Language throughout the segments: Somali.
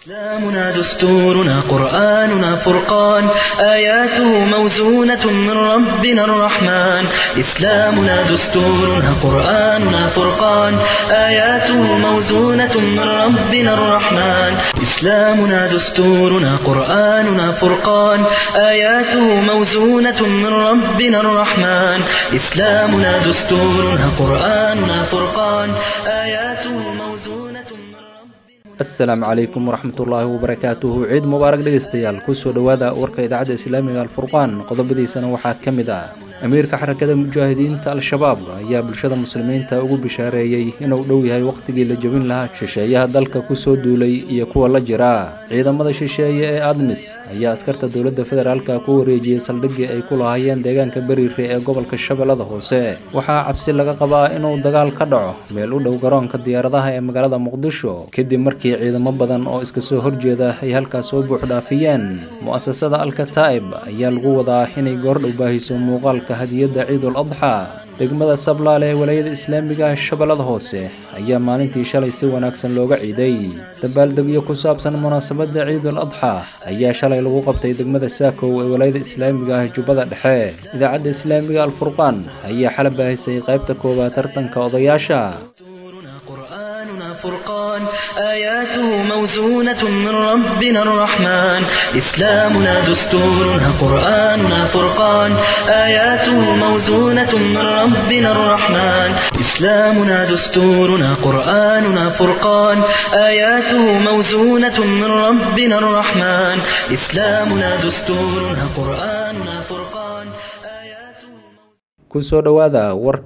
إسلامنا دستورنا قرآننا فرقان آياته موزونة من ربنا الرحمن إسلامنا دستورنا قرآننا فرقان آياته موزونة من ربنا الرحمن إسلامنا دستورنا قرآننا فرقان آياته موزونة من ربنا الرحمن إسلامنا دستورنا قرآننا فرقان آياته موزونة من ربنا asalaamu calaykum waraxmatullaahi wabarakaatuhu ciid mubaarak dhegeystayaal kusoo dhowaada warka idaacadda islaamiga alfurqaan qodobadiisana waxaa ka mid ah amiirka xarakada mujaahidiinta al-shabaab ayaa bulshada muslimiinta ugu bishaareeyey inuu dhow yahay wakhtigii la jebin lahaa shisheeyaha dalka kusoo duulay iyo kuwa la jira ciidamada shisheeye ee admis ayaa askarta dowladda federaalka ku wareejiyey saldhiggii ay ku lahaayeen deegaanka beriire ee gobolka shabeellada hoose waxaa cabsi laga qabaa inuu dagaal ka dhaco meel u dhow garoonka diyaaradaha ee magaalada muqdisho kadib markii ciidamo badan oo iska soo horjeeda ay halkaas soo buuxdhaafiyeen mu'asasada alkataa'ib ayaa lagu wadaa inay goordhow baahiso muuqaalka hadiyadda ciidul adxaa degmada sablaale ee walaayada islaamiga shabeellada hoose ayaa maalintii shalay si wanaagsan looga ciiday dabaaldegyo ku saabsan munaasabadda ciidul adxaa ayaa shalay lagu qabtay degmada saakow ee walaayada islaamiga ah jubbada dhexe idaacadda islaamiga alfurqaan ayaa xala baahisay qaybta koowaad tartanka odayaasha دستورنا قرآننا فرقان آياته موزونة من ربنا الرحمن إسلامنا دستورنا قرآننا فرقان آياته موزونة من ربنا الرحمن إسلامنا دستورنا قرآننا فرقان آياته موزونة من ربنا الرحمن إسلامنا دستورنا قرآننا فرقان آياته kusoo dhowaada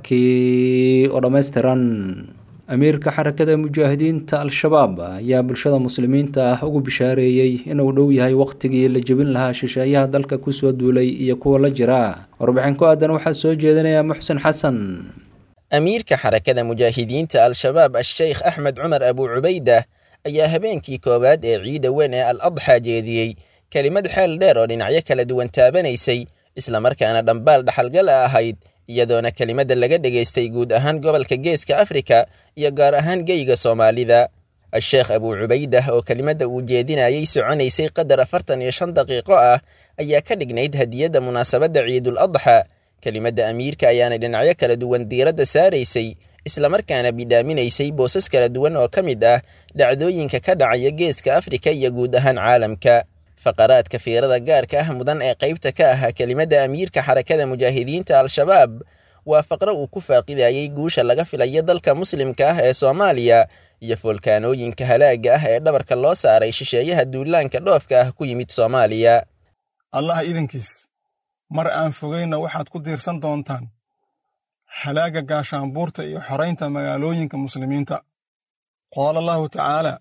warkii oo dhammaystiran amiirka xarakada mujaahidiinta al-shabaab ayaa bulshada muslimiinta ah ugu bishaareeyey inuu dhow yahay wakhtigii la jebin lahaa shisheeyaha dalka kusoo duulay iyo kuwa la jira warbixin ku aadan waxaa soo jeedinaya muxsin xasan amiirka xarakada mujaahidiinta al-shabaab a-sheykh axmed cumar abu cubaydah ayaa habeenkii koowaad ee ciida weyn ee al adxaa jeediyey kelimad xeel dheer oo dhinacyo kala duwan taabanaysay islamarkaana dhambaal dhaxalgala ahayd iyadoona kelimadda laga dhegaystay guud ahaan gobolka geeska afrika iyo gaar ahaan geyga soomaalida a-sheekh abuu cubaydah oo kelimadda uu jeedinayay soconaysay qadar afartan iyo shan daqiiqo ah ayaa ka dhignayd hadiyadda munaasabadda ciidul adxa kelimadda amiirka ayaana dhinacyo kala duwan diiradda saaraysay islamarkaana bidhaaminaysay boosas kala duwan oo ka mid ah dhacdooyinka ka dhacaya geeska afrika iyo guud ahaan caalamka faqaraadka fiirada gaarka ah mudan ee qaybta ka ah kelimadda amiirka xarakada mujaahidiinta al-shabaab waa faqro uu ku faaqidayay guusha laga filayo dalka muslimka ah ee soomaaliya iyo foolkaanooyinka halaaga ah ee dhabarka loo saaray shisheeyaha duulaanka dhoofka ah ku yimid soomaaliya allah idankiis mar aan fogayna waxaad ku diirsan doontaan halaaga gaashaanbuurta iyo xoraynta magaalooyinka muslimiinta qaala allahu tacaala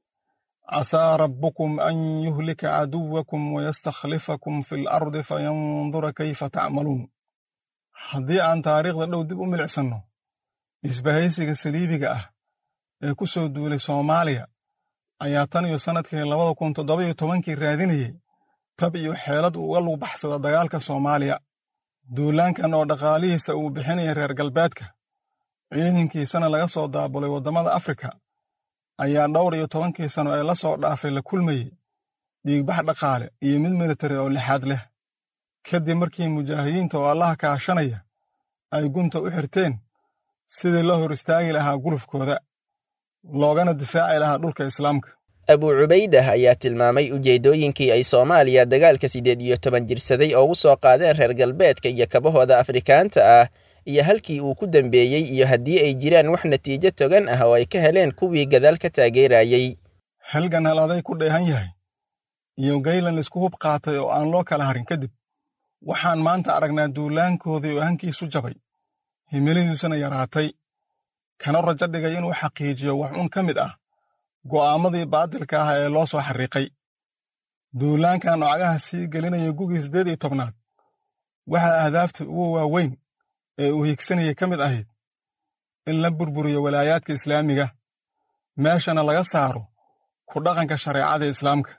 casaa rabbukum an yuhlika caduwakum wayastakhlifakum fi alardi fayandura kayfa tacmaluun haddii aan taariikhda dhow dib u milicsanno isbahaysiga saliibiga ah ee ku soo duulay soomaaliya ayaa tan iyo sannadkii labada kun toddoba-iyo tobankii raadinayey tab iyo xeelad uga lug baxsada dagaalka soomaaliya duulaankan oo dhaqaalihiisa uu bixinaya reer galbeedka ciidankiisana laga soo daabulay waddamada afrika ayaa dhowr iyo tobankii sano ee la soo dhaafay la kulmayey dhiigbax dhaqaale iyo mid militari oo lixaad leh kadib markii mujaahidiinta oo allaha kaashanaya ay gunta u xirteen sidii loo hor istaagi lahaa gulufkooda loogana difaaci lahaa dhulka islaamka abuu cubaydah ayaa tilmaamay ujeeddooyinkii ay soomaaliya dagaalka siddeed iyo toban jirsaday oo u soo qaadeen reer galbeedka iyo kabahooda afrikaanta ah iyo halkii uu ku dambeeyey iyo haddii ay jiraan wax natiijo togan ah oo ay ka heleen kuwii gadaal ka taageerayey halgan hal aday ku dheehan yahay iyo gaylan isku hub qaatay oo aan loo kala harin kadib waxaan maanta aragnaa duulaankoodii oo hankiisu jabay himiladiisuna yaraatay kana rajo dhigay inuu xaqiijiyo wax un ka mid ah go'aammadii baadilka ah ee loo soo xarriiqay duulaankan nocagaha sii gelinaya gugii siddeed iyo tobnaad waxaa ahdaafta ugu waaweyn ee uu higsanayay ka mid ahayd in la burburiyo walaayaadka islaamiga meeshana laga saaro ku dhaqanka shareecada islaamka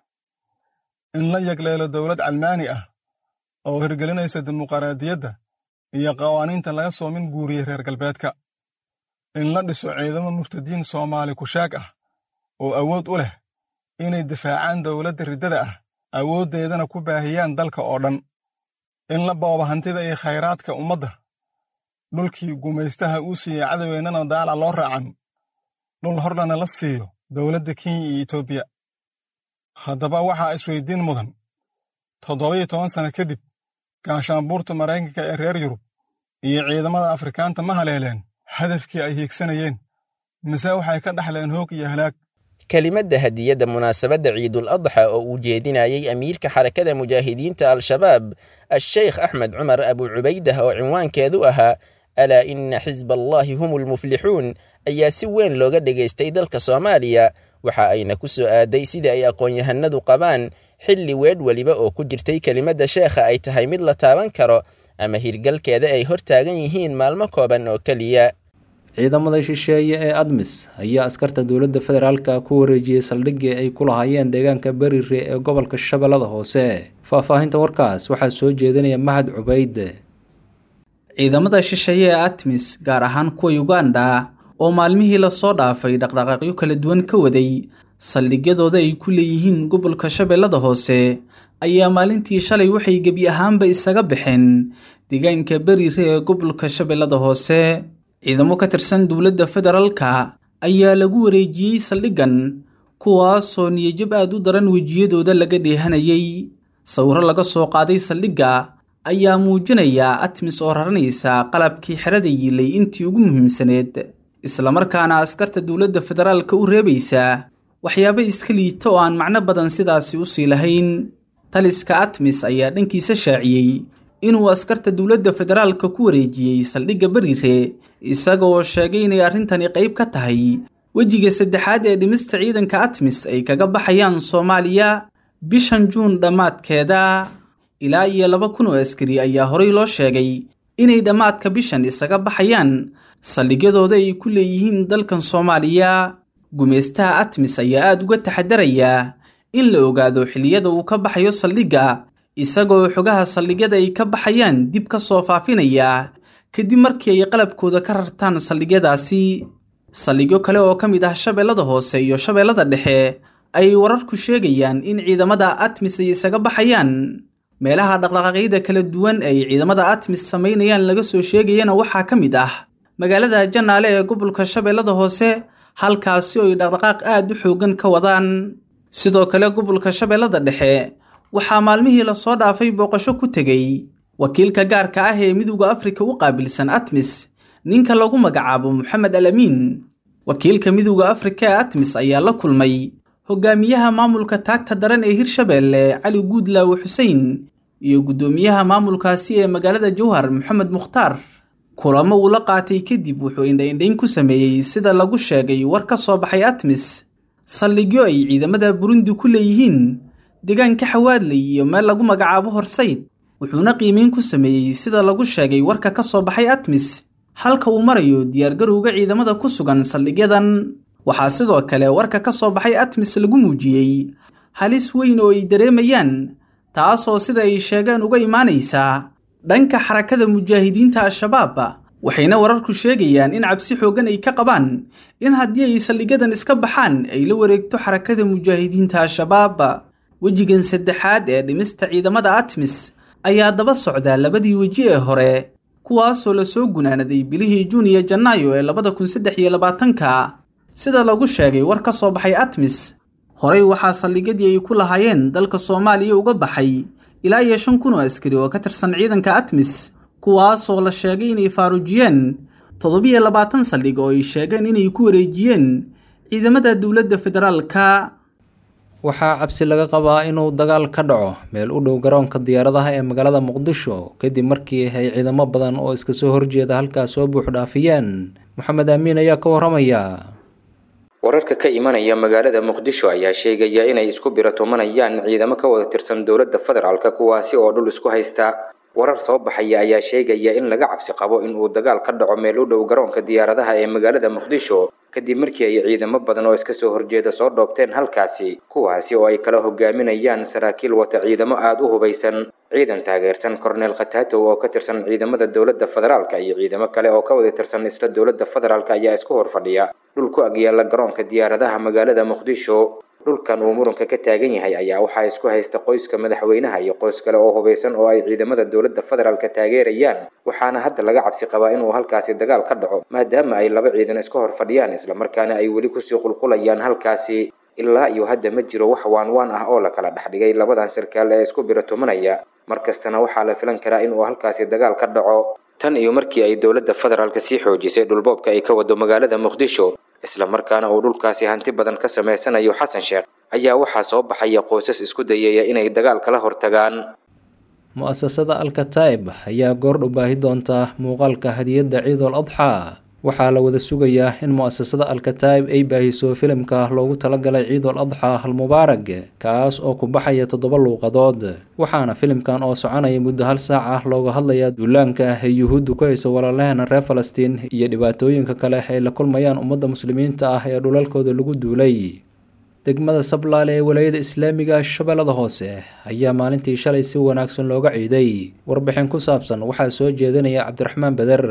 in la yagleelo dowlad calmaani ah oo hirgelinaysa dimuqraadiyadda iyo qawaaniinta laga soo min guuriyey reer galbeedka in la dhiso ciidamo murtadiin soomaali kushaag ah oo awood u leh inay difaacaan dowladda riddada ah awooddeedana ku baahiyaan dalka oo dhan in la booba hantida iyo khayraadka ummadda dhulkii gumaystaha uu siiyey cadoweennana daala loo raacan dhul hordhana la siiyo dowladda kenya iyo etoobiya haddaba waxaa isweydiin mudan toddoba-iyo toban sano kadib gaashaanbuurta maraykanka ee reer yurub iyo ciidamada afrikaanta ma haleeleen hadafkii ay hiigsanayeen mise waxay ka dhaxleen hoog iyo halaag kelimadda hadiyadda munaasabadda ciidul adxa oo uu jeedinayey amiirka xarakada mujaahidiinta al-shabaab a-sheykh axmed cumar abu cubaydah oo cinwaankeedu ahaa alaa ina xisba allaahi hum ulmuflixuun ayaa si weyn looga dhegaystay dalka soomaaliya waxa ayna ku soo aaday sida ay aqoon-yahanadu qabaan xilli weedh weliba oo ku jirtay kelimadda sheekha ay tahay mid la taaban karo ama hirgalkeeda ay hor taagan yihiin maalmo kooban oo keliya ciidamada shisheeye ee admis ayaa askarta dowladda federaalka ku wareejiyey saldhiggii ay ku lahaayeen deegaanka berire ee gobolka shabeellada hoose faahfaahinta warkaas waxaa soo jeedinaya mahad cubayde ciidamada shisheeye ee atmis gaar ahaan kuwa uganda oo maalmihii lasoo dhaafay dhaqdhaqaaqyo kala duwan ka waday saldhigyadooda ay ku leeyihiin gobolka shabeellada hoose ayaa maalintii shalay waxay gebi ahaanba isaga baxeen deegaanka berire ee gobolka shabeellada hoose ciidamo ka tirsan dowladda federaalka ayaa lagu wareejiyey saldhiggan kuwaasoo niyajab aad u daran wejiyadooda laga dheehanayey sawiro laga soo qaaday saldhigga ayaa muujinaya atmis oo raranaysa qalabkii xerada yiilay intii ugu muhiimsaneed islamarkaana askarta dowladda federaalka u reebaysa waxyaabo iska liita oo aan macno badan sidaasi u sii lahayn taliska atmis ayaa dhankiisa shaaciyey inuu askarta dowladda federaalka ku wareejiyey saldhigga berire isagaoo sheegay inay arrintani qayb ka tahay wejiga saddexaad ee dhimista ciidanka atmis ay kaga baxayaan soomaaliya bishan juun dhammaadkeeda ilaa iyo laba kun oo askari ayaa horay loo sheegay inay dhammaadka bishan isaga baxayaan saldhigyadooda ay ku leeyihiin dalkan soomaaliya gumaystaha atmis ayaa aad uga taxadarayaa in la ogaado xilliyada uu ka baxayo saldhigga isagoo xogaha saldhigyada ay ka baxayaan dib ka soo faafinaya kadib markii ay qalabkooda ka rartaan saldhigyadaasi saldhigyo kale oo ka mid ah shabeellada hoose iyo shabeellada dhexe ayay wararku sheegayaan in ciidamada atmis ay isaga baxayaan meelaha dhaqdhaqaaqyada kala duwan ay ciidamada atmis samaynayaan laga soo sheegayana waxaa ka mid ah magaalada janaale ee gobolka shabeellada hoose halkaasi oo ay dhaqdhaqaaq aad u xoogan ka wadaan sidoo kale gobolka shabeellada dhexe waxaa maalmihii lasoo dhaafay booqasho ku tegey wakiilka gaarka ah ee midowda afrika u qaabilsan atmis ninka lagu magacaabo moxamed al amiin wakiilka midowda afrika ee atmis ayaa la kulmay hogaamiyaha maamulka taagta daran ee hirshabeelle cali guudlaawe xuseen iyo guddoomiyaha maamulkaasi ee magaalada jowhar moxamed mukhtaar kulamo uu la qaatay kadib wuxuu indhaindhayn ku sameeyey sida lagu sheegay war ka soo baxay atmis saldhigyo ay ciidamada burundi ku leeyihiin deegaanka xawaadley iyo meel lagu magacaabo horsayd wuxuuna qiimeyn ku sameeyey sida lagu sheegay warka ka soo baxay atmis halka uu marayo diyaargarowga ciidamada ku sugan saldhigyadan waxaa sidoo kale warka ka soo baxay atmis lagu muujiyey halis weyn oo ay dareemayaan taasoo sida ay sheegeen uga imaanaysaa dhanka xarakada mujaahidiinta al-shabaab waxayna wararku sheegayaan in cabsi xooggan ay ka qabaan in haddii ay saldhigyadan iska baxaan ay la wareegto xarakada mujaahidiinta al-shabaab wejigan saddexaad ee dhimista ciidamada atmis ayaa daba socda labadii weji ee hore kuwaasoo lasoo gunaanaday bilihii juun iyo janaayo ee labada kun saddex iyo labaatanka sida lagu sheegay war ka soo baxay atmis horey waxaa saldhigyadii ay ku lahaayeen dalka soomaaliya uga baxay ilaa iyo shan kun oo askari oo ka tirsan ciidanka atmis kuwaasoo la sheegay inay faaruujiyeen toddobiyo labaatan saldhig oo ay sheegeen inay ku wareejiyeen ciidamada dowladda federaalka waxaa cabsi laga qabaa inuu dagaal ka dhaco meel u dhow garoonka diyaaradaha ee magaalada muqdisho kadib markii ay ciidamo badan oo iska soo horjeeda halkaas soo buuxdhaafiyeen moxamed aamiin ayaa ka waramaya wararka ka imanaya magaalada muqdisho ayaa sheegaya inay isku biratumanayaan ciidamo ka wada tirsan dowladda federaalka kuwaasi oo dhul isku haysta warar soo baxaya ayaa sheegaya in laga cabsi qabo in uu dagaal ka dhaco meel u dhow garoonka diyaaradaha ee magaalada muqdisho kadib markii ay ciidamo badan oo iska soo horjeeda soo dhoobteen halkaasi kuwaasi oo ay kala hogaaminayaan saraakiil wata ciidamo aada u hubaysan ciidan taageersan korneel khataatow oo ka tirsan ciidamada dowladda federaalka iyo ciidamo kale oo ka wada tirsan isla dowladda federaalka ayaa isku hor fadhiya dhul ku agyaala garoonka diyaaradaha magaalada muqdisho dhulkan uu muranka ka taagan yahay ayaa waxaa isku haysta qoyska madaxweynaha iyo qoys kale oo hubeysan oo ay ciidamada dowladda federaalka taageerayaan waxaana hadda laga cabsi qabaa inuu halkaasi dagaal ka dhaco maadaama ay laba ciidan iska hor fadhiyaan islamarkaana ay weli kusii qulqulayaan halkaasi ilaa iyo hadda ma jiro wax waanwaan ah oo la kala dhexdhigay labadan sarkaal ee isku biratumanaya markastana waxaa la filan karaa inuu halkaasi dagaal ka dhaco tan iyo markii ay dowladda federaalka sii xoojisay dhulboobka ay ka wado magaalada muqdisho islamarkaana uu dhulkaasi hanti badan ka samaysanayo xasan sheekh ayaa waxaa soo baxaya qoysas isku dayaya inay dagaal kala hortagaan mu-asasada alkataib ayaa goordhow baahi doonta muuqaalka hadiyadda ciidul adxaa waxaa la wada sugayaa in mu-asasada alkataib ay baahiso filimka loogu talagalay ciidul adxaa almubaarag kaas oo ku baxaya toddoba luuqadood waxaana filimkan oo soconaya muddo hal saac ah looga hadlayaa duulaanka ay yuhuuddu ku hayso walaalaheena reer falastiin iyo dhibaatooyinka kale ay la kulmayaan ummadda muslimiinta ah ee dhulalkooda lagu duulay degmada sablaale ee walaayada islaamiga shabeellada hoose ayaa maalintii shalay si wanaagsan looga ciiday warbixin ku saabsan waxaa soo jeedinaya cabdiraxmaan beder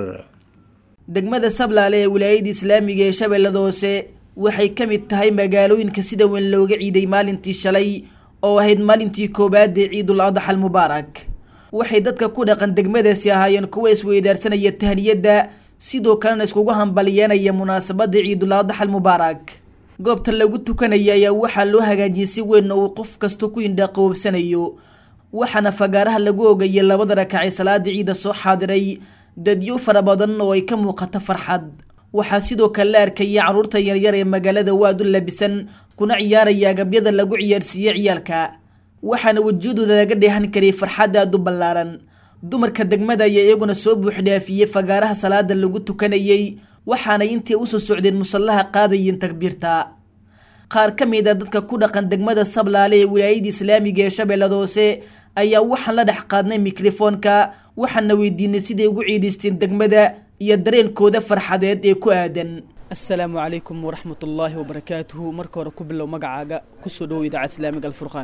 degmada sablaale ee wilaayada islaamiga ee shabeellada hoose waxay ka mid tahay magaalooyinka sida weyn looga ciiday maalintii shalay oo ahayd maalintii koowaad ee ciidul adaxa almubaarak waxay dadka ku dhaqan degmadaasi ahaayeen kuwa isweydaarsanaya tahniyadda sidoo kalena iskugu hambalyeynaya munaasabada ciidul adaxa almubaarak goobta lagu tukanaya ayaa waxaa loo hagaajiyey si weyn oo uu qof kasta ku indhaqoobsanayo waxaana fagaaraha lagu ogayay labada rakacay salaada ciida soo xaadiray dadyo fara badan oo ay ka muuqato farxad waxaa sidoo kale la arkaya carruurta yaryar ee magaalada waad u labisan kuna ciyaaraya agabyada lagu ciyaarsiiye ciyaalka waxaana wejiyadooda laga dheehan karay farxad aada u ballaaran dumarka degmada ayaa iyaguna soo buuxdhaafiyey fagaaraha salaada lagu tukanayey waxaanay intii usoo socdeen musallaha qaadayeen takbiirta qaar ka mid a dadka ku dhaqan degmada sablaale ee wilaayada islaamiga ee shabeellada hoose ayaa waxaan la dhex qaadnay mikrofoonka waxaana weydiinay siday ugu ciidaysteen degmada iyo dareenkooda farxadeed ee ku aadan asalaamu calaykum waraxmat ullaahi wabarakaatuhu marka hore ku bilow magacaaga kusoo dhowo idaacad islaamiga alfurqaan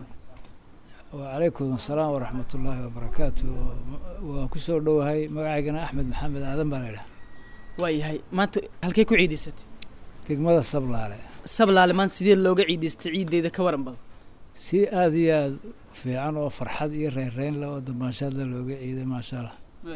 wacalaykum asalaam waraxmat ullaahi wabarakaatu waa kusoo dhowahay magacaygana axmed maxamed aadan baa laydhaha waayahay maanta halkey ku ciidaysatay degmada sablaale sablaale maanta sidee looga ciidaystay ciideyda ka waran badan si aada iyo aada fiican oo farxad iyo reynreyn leh oo dambaanshaad le looga ciiday maasha allah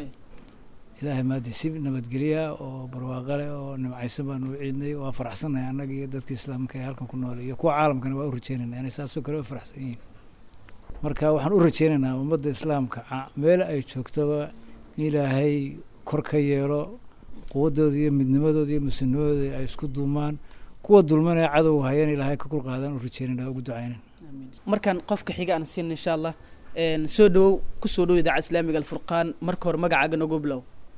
ilaahay maadi si nabadgelya oo barwaaqo leh oo nimcaysan baanu u ciidnay waa faraxsannahay annaga iyo dadka islaamka ee halkan ku nool iyo kuwa caalamkana waa u rajeynaynaa inay saasoo kale u faraxsan yihiin marka waxaan u rajeynaynaa ummadda islaamka meel ay joogtoba in ilaahay kor ka yeelo quwaddooda iyo midnimadooda iyo muslimnimadooda ay isku duumaan kuwa dulmanaya cadowga hayan ilaahay ka kul qaadaan u rajeynayna ugu ducaynan markaan qofka xiga aan siin insha allah soo dhowow kusoo dhow idaacad islaamiga alfurqaan marka hore magacaaga nagu bilow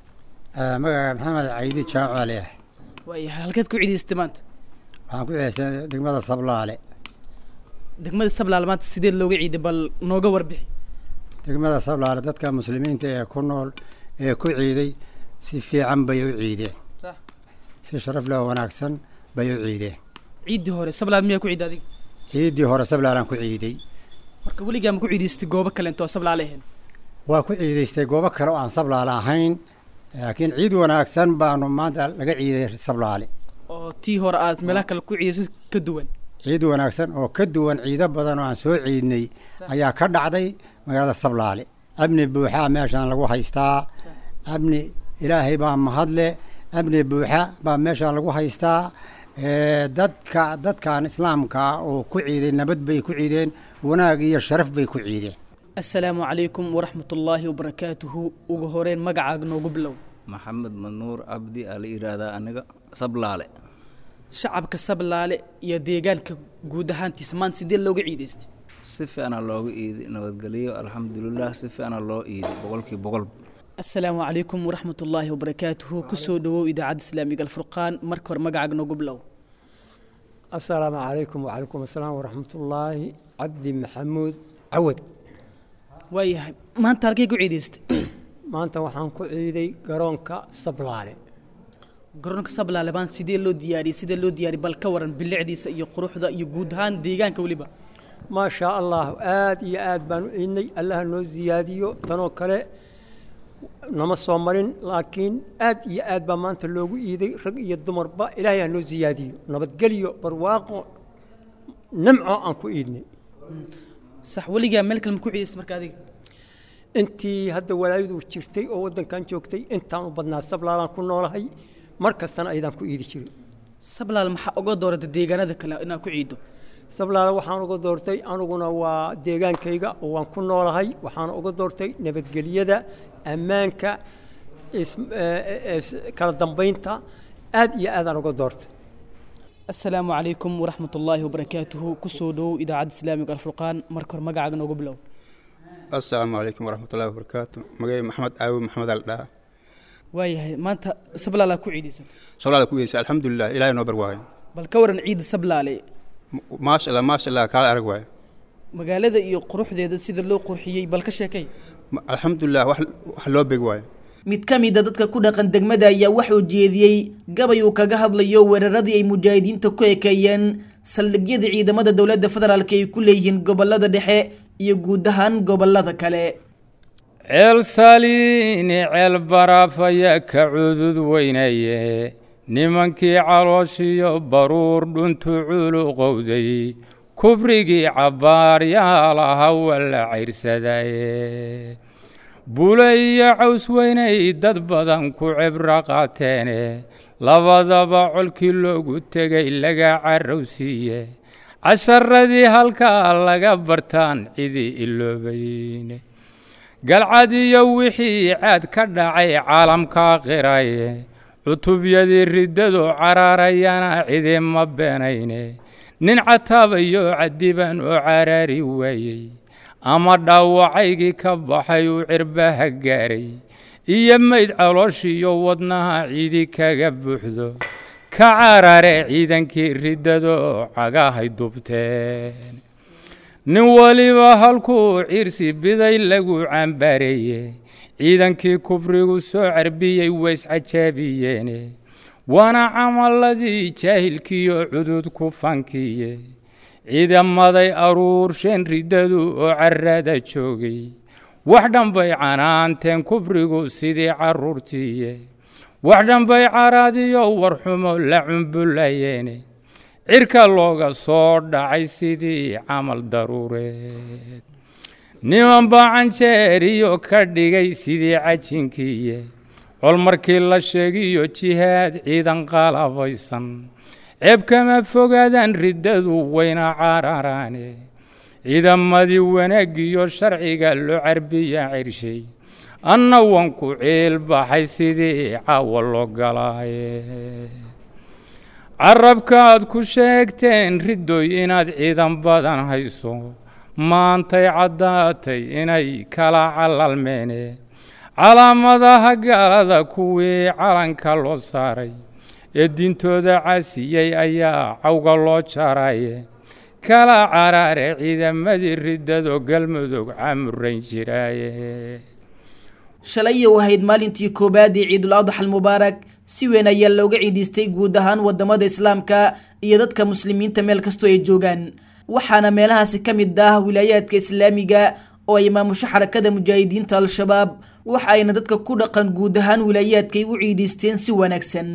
magaca maxamed caydi jaamac leah waayahay halkeed ku ciidaysatay maanta waxaan ku ciidaystay degmada sablaale degmada sablaale maanta sidee looga ciiday bal nooga warbixi degmada sablaale dadka muslimiinta ee ku nool ee ku ciiday si fiican bay u ciideen si sharaf leh oo wanaagsan bay u ciideen ciiddii hore sablaale miyaa ku ciiday adiga ciiddii hore sablaalaan ku ciiday marka weligaa ma ku ciidaystay goobo kale intoo sablaale ahayn waa ku ciidaystay goobo kale oo aan sablaale ahayn laakiin ciid wanaagsan baanu maanta laga ciiday sablaale oo tii hore aad meelaha kale ku ciidaysay ka duwan ciid wanaagsan oo ka duwan ciido badan oo aan soo ciidnay ayaa ka dhacday magaalada sablaale amni buuxaa meeshaan lagu haystaa amni ilaahay baa mahadle amni buuxa baa meeshaan lagu haystaa dadka dadkan islaamka oo ku ciiday nabad bay ku ciideen wanaag iyo sharaf bay ku ciideen assalaamu calaykum waraxmat ullaahi wabarakaatuhu ugu horeyn magacaaga noogu bilow maxamed manuur cabdi aa la yidhaahdaa aniga sablaale shacabka sablaale iyo deegaanka guud ahaantiisa maanta sidee looga ciidaystay si fiicana looga iiday nabadgelyo alxamdulilah si fiicana loo iiday boqolkii boqol assalaamu calaykum waraxmat ullaahi wabarakaatuhu kusoo dhowow idaacadda islaamiga alfurqaan marka hore magacaaga noogu bilow assalaamu calaykum wacalaykum assalaam waraxmatullaahi cabdi maxamuud cawad waayahay maanta halkay ku ciidaystay maanta waxaan ku ciiday garoonka sablaale garoonka sablaale baan sidee loo diyaariyey sidee loo diyaariyey bal ka waran bilicdiisa iyo quruxda iyo guud ahaan deegaanka weliba maa shaa allah aad iyo aad baan u ciidnay allaha noo siyaadiyo tanoo kale nama soo marin laakiin aad iyo aad baa maanta loogu iiday rag iyo dumarba ilaahay ha noo siyaadiyo nabadgelyo barwaaqo nimco aan ku iidnay sax weligaa meel kale ma ku ciidaysa marka adiga intii hadda walaayadu jirtay oo waddankan joogtay intaan u badnaa sablaalaan ku noolahay mar kastana ayadaan ku iidi jiray sablaal maxaa uga doorata deegaanada kale inaad ku ciiddo sablaala waxaan uga doortay aniguna waa deegaankayga oo waan ku noolahay waxaan uga doortay nabadgelyada ammaanka kala dambaynta aad iyo aadaan uga doortay asalaamu calaykum waraxmat ullaahi wabarakaatuhu kusoo dhowow idaacadda islaamiga alfurqaan marka hore magacaaga noogu bilow asalaamu calaykum waraxmatullahi wabarakaatu magacay maxamed caawi maxamed aldhaa waayahay maanta sablaalaa ku ciidaysan sablaala ku yeesa alxamdulilah ilaahay noo bar waayo bal ka waran ciidda sablaale maasha allah maasha allah kaala arag waayo magaalada iyo quruxdeeda sida loo qurxiyey bal ka sheekay alxamdulilah wax wax loo beg waayo mid ka mid a dadka ku dhaqan degmada ayaa waxuu jeediyey gabay uu kaga hadlayo weeraradii ay mujaahidiinta ku ekeeyeen saldhigyada ciidamada dowladda federaalk ay ku leeyihiin gobolada dhexe iyo guud ahaan gobolada kale ceel saliini ceel baraafaya ka cudud weynaye nimankii calooshiyo baruur dhuntu culuqowday kubrigii cabbaaryaalaha walla cayrsadaaye bule iyo caws weynay dad badan ku cibro qaateene labadaba colkii loogu tegay laga carrowsiiye casharadii halkaa laga bartaan cidii iloobayne galcad iyo wixii caad ka dhacay caalamka qiraye cutubyadii riddadu cararayana cidi ma beenayne nin cataabayo cadiban oo caraari waayey ama dhaawacaygii ka baxay uu cirbaha gaaray iyo mayd calooshiyo wadnaha cidi kaga buuxdo ka carare ciidankii riddado cagahay dubteen nin waliba halkuu ciirsi biday lagu cambaareeye ciidankii kufrigu soo carbiyey wayscajaabiyeene waana camaladii jaahilkiiyo cudud ku fankiye ciidamaday aruursheen riddadu oo carrada joogay wax dhanbay canaanteen kufrigu sidii carruurtiiye wax dhanbay caraadiyo warxumo la cumbulayeene cirka looga soo dhacay sidii camal daruureed niman baa canjeeriyo ka dhigay sidii cajinkiiye col markii la sheegiyo jihaad ciidan qalabaysan ceeb kama fogaadaan riddadu wayna cararaane ciidamadii wanaagiyo sharciga loo carbiya cirshay anna wanku ciil baxay sidii caawa loo galaaye carabkaaad ku sheegteen riddoy inaad ciidan badan hayso maantay caddaatay inay kala calalmeene calaamadaha gaalada kuwii calanka loo saaray ee diintooda casiyey ayaa cawga loo jaraye kala caraare ciidamadii riddado galmudug camurayn jiraaye shalay u ahayd maalintii koowaad ee ciidul adxa almubaarak si weyn ayaa looga ciidaystay guud ahaan wadamada islaamka iyo dadka muslimiinta meel kastoo ay joogaan waxaana meelahaasi ka mid ah wilaayaadka islaamiga oo ay maamusho xarakada mujaahidiinta al-shabaab waxa ayna dadka ku dhaqan guud ahaan wilaayaadkay u ciidaysteen si wanaagsan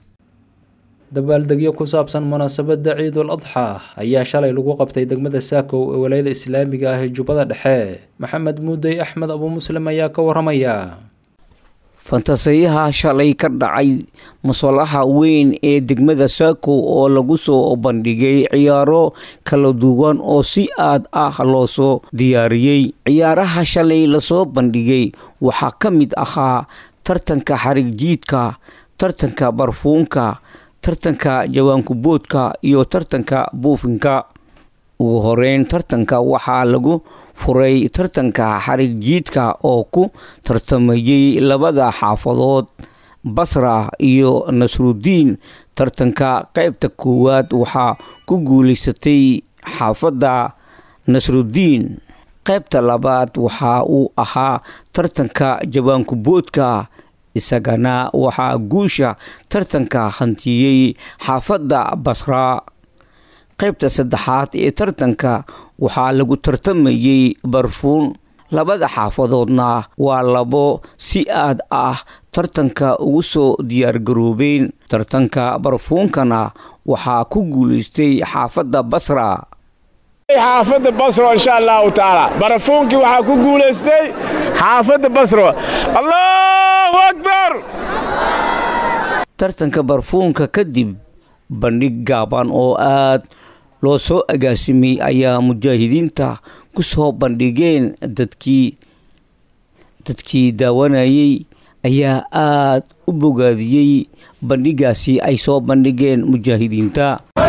dabaaldegyo ku saabsan munaasabadda ciidul adxa ayaa shalay lagu qabtay degmada saakow ee walayada islaamiga ah ee jubbada dhexe maxamed muudey axmed abu muslim ayaa ka waramaya fantasayaha shalay ka dhacay musalaxa weyn ee degmada saakow oo lagu soo bandhigay ciyaaro kala duwan oo si aad ah loo soo diyaariyey ciyaaraha shalay lasoo bandhigay waxaa ka mid ahaa tartanka xarig jiidka tartanka barfuunka tartanka jawaankuboodka iyo tartanka buufinka ugu horeyn tartanka waxaa lagu furay tartanka xarig jiidka oo ku tartamayey labada xaafadood basra iyo nasrudiin tartanka qaybta koowaad waxaa ku guulaysatay xaafadda nasrudiin qaybta labaad waxa uu ahaa tartanka jawaankuboodka isagana waxaa guusha tartanka hantiyey xaafadda basra qaybta saddexaad ee tartanka waxaa lagu tartamayey barfuun labada xaafadoodna waa labo si aad ah tartanka ugu soo diyaargaroobeen tartanka barfuunkana waxaa ku guulaystay xaafadda basra xaafadda basro insha allahu tacaala barafuunkii waxaa ku guulaystay xaafadda basro allahu akbar tartanka barfuunka kadib bandhig gaaban oo aad loo soo agaasimay ayaa mujaahidiinta ku soo bandhigeen dadkii dadkii daawanayey ayaa aad u bogaadiyey bandhigaasi ay soo bandhigeen mujaahidiinta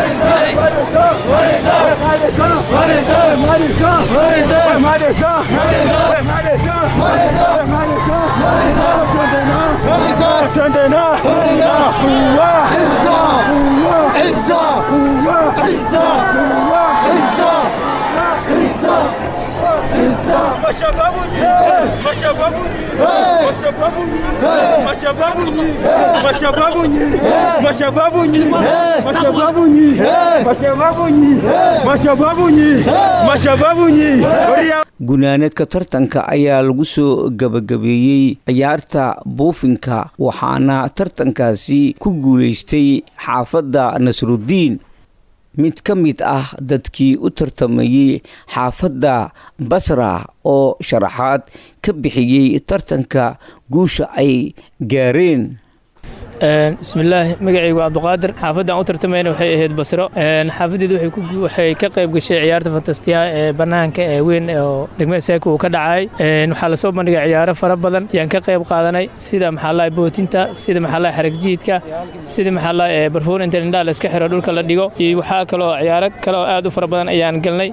gunaanadka tartanka ayaa lagu soo gabagabeeyey ciyaarta buufinka waxaana tartankaasi ku guulaystay xaafadda nasruddiin mid ka mid ah dadkii u tartamayey xaafadda basra oo sharaxaad ka bixiyey tartanka guusha ay gaareen bismillaahi magacaygu cabduqaadir xaafaddan u tartamayna waxay ahayd basro xaafadeedu waxay ka qayb gashay ciyaarta fantastiyaha ee bannaanka ee weyn oo degmada saako uu ka dhacay waxaa lasoo bandhigay ciyaaro fara badan yaan ka qayb qaadanay sida maxaalaha bootinta sida maxaalaha xaragjiidka sida maxaalaha barfuun inta indhaha la iska xiro dhulka la dhigo iyo waxaa kaloo ciyaaro kale oo aad u fara badan ayaan galnay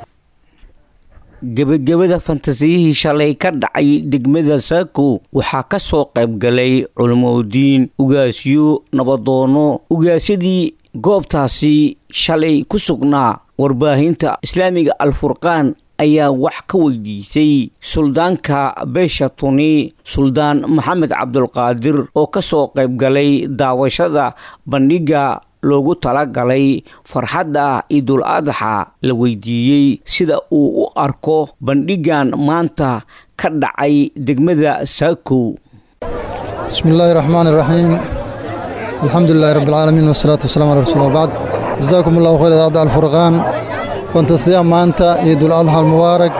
gebagabada fantasiyihii shalay ka dhacay degmada saako waxaa ka soo qayb galay culimodiin ugaasyo nabadoono ugaasyadii goobtaasi shalay ku sugnaa warbaahinta islaamiga alfurqaan ayaa wax ka weydiisay suldaanka beesha tuni suldaan maxamed cabdulqaadir oo ka soo qayb galay daawashada bandhigga loogu talagalay farxadda ciidul adaxa la weydiiyey sida uu u arko bandhiggan maanta ka dhacay degmada saakow bismi illaahi raxmaan iraxiim alxamdu lilahi rabbi alcaalamiin wasalaatu wasalaam ala rasuul wabacd jasaakum allahu khayr idaacadda alfurqaan fantastiya maanta ciidul adxa almubaarak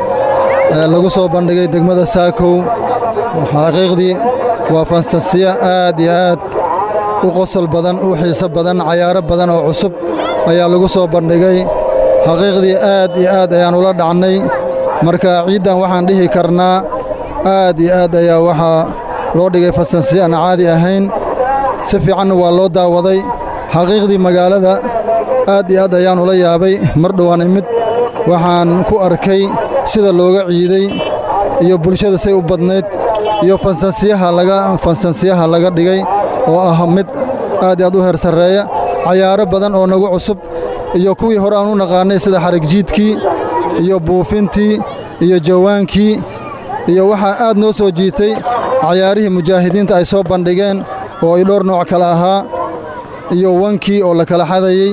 ee lagu soo bandhigay degmada saakow xaqiiqdii waa fantasiya aad iyo aad u qosol badan u xiiso badan cayaaro badan oo cusub ayaa lagu soo bandhigay xaqiiqdii aad iyo aad ayaan ula dhacnay marka ciiddan waxaan dhihi karnaa aad iyo aad ayaa waxaa loo dhigay fastansiya aan caadi ahayn si fiicanna waa loo daawaday xaqiiqdii magaalada aad iyo aad ayaan ula yaabay mar dhowaan imid waxaan ku arkay sida looga ciiday iyo bulshada say u badnayd iyo fansansiyaha laga fansansiyaha laga dhigay oo ah mid aad iyo aad u heer sarreeya cayaaro badan oo nagu cusub iyo kuwii hore aan u naqaannay sida xarigjiidkii iyo buufintii iyo jawaankii iyo waxaa aad noo soo jiitay cayaarihii mujaahidiinta ay soo bandhigeen oo ay dhowr nooc kale ahaa iyo wankii oo la kala xadayey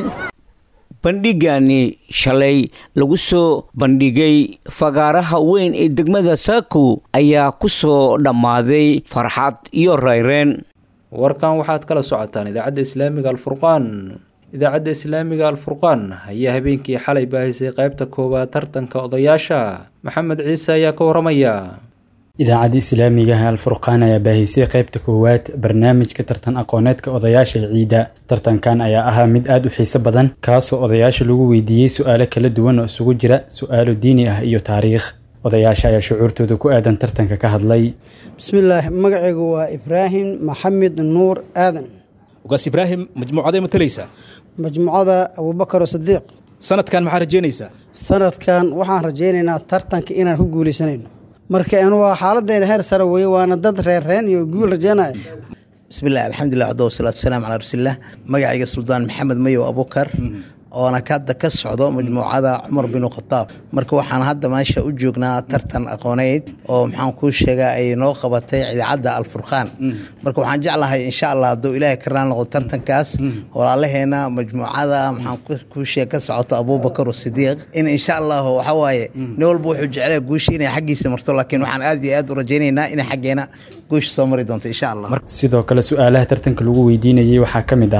bandhigani shalay lagu soo bandhigay fagaaraha weyn ee degmada saako ayaa ku soo dhammaaday farxad iyo rayreen warkan waxaad kala socotaan idaacadda islaamiga alfurqaan idaacadda islaamiga alfurqaan ayaa habeenkii xalay baahisay qaybta koowaad tartanka odayaasha maxamed ciise ayaa ka waramaya idaacadda islaamiga alfurqaan ayaa baahisay qaybta koowaad barnaamijka tartan aqooneedka odayaasha ciidda tartankan ayaa ahaa mid aad u xiiso badan kaasoo odayaasha lagu weydiiyey su-aalo kala duwan oo isugu jira su-aalo diini ah iyo taariikh odayaasha ayaa shucuurtooda ku aadan tartanka ka hadlay bismillaah magacaygu waa ibraahim maxamed nuur aadan ugaas ibraahim majmuucaday matalaysaa majmuucada abuubakar sadiiq sanadkan maxaa rajeynaysaa sanadkan waxaan rajaynaynaa tartanka inaan ku guulaysanayno marka anu waa xaaladayna heer sare weeye waana dad reerreen iyo guul rajeynaya bismillaah alxamdulilah cado wasalaatu wasalaamu calaa rasuulilah magacayga suldaan maxamed mayow abukar oona hadda ka socdo majmuucada cumar binu khataab marka waxaan hadda meesha u joognaa tartan aqooneyd oo maxaan kuu sheegaa ay noo qabatay idaacadda alfurqaan marka waxaan jeclahay insha allah hadduu ilaahay ka raan noqdo tartankaas walaalaheena majmuucada maxaan kuu sheeg ka socoto abuubakar sidiiq in insha allahu waxa waaye nin walba wuxuu jeclaya guusha inay xaggiisa marto laakiin waxaan aad iyo aad u rajaynaynaa inay xaggeena guusha soo mari doonto insha allah sidoo kale su-aalaha tartanka lagu weydiinayay waxaa ka mid ah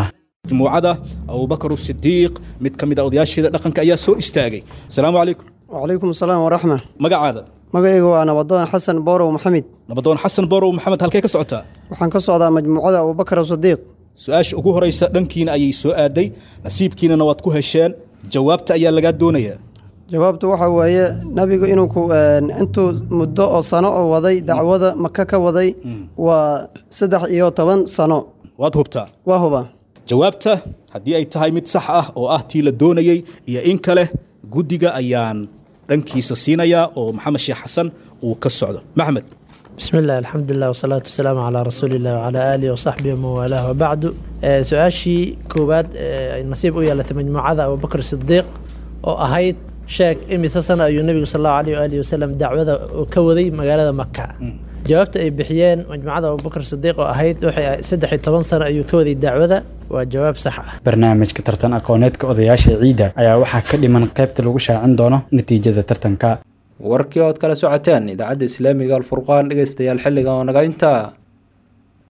majmuucada abubakar sidiiq mid ka mid a odayaasheeda dhaqanka ayaa soo istaagay asalaamu calaykum wacalaykum asalaam waraxma magacaada magacayga waa nabadoon xasan boorow maxamed nabadoon xasan boorow maxamed halkee ka socotaa waxaan ka socdaa majmuucada abubakar sadiiq su-aasha ugu horeysa dhankiina ayay soo aaday nasiibkiinana waad ku hesheen jawaabta ayaa lagaa doonayaa jawaabtu waxa weeye nabigu inuu ku intuu muddo oo sano oo waday dacwada maka ka waday waa saddex iyo toban sano waad hubtaa waa huba jawaabta haddii ay tahay mid sax ah oo ah tii la doonayey iyo in kale guddiga ayaan dhankiisa siinayaa oo maxamed sheekh xasan uu ka socdo maxmed بسم الله الحمد لله والصلاة والسلام على رسول الله وعلى آله وصحبه ومن والاه وبعد su-aashii koowaad nasiib u yeelatay majmuucada abubakr sidiiq oo ahayd sheeg imise sana ayuu nebigu sal allahu alayh waalihi wasalam dacwada ka waday magaalada maka jawaabta ay bixiyeen majmuucada abubakr sidiiq oo ahayd waxay saddex iyo toban sano ayuu ka waday dacwada waa jawaab sax ah barnaamijka tartan aqooneedka odayaasha ciidda ayaa waxaa ka dhiman qaybta lagu shaacin doono natiijada tartanka warkii ood kala socoteen idaacadda islaamiga alfurqaan dhegeystayaal xilliga oo naga intaa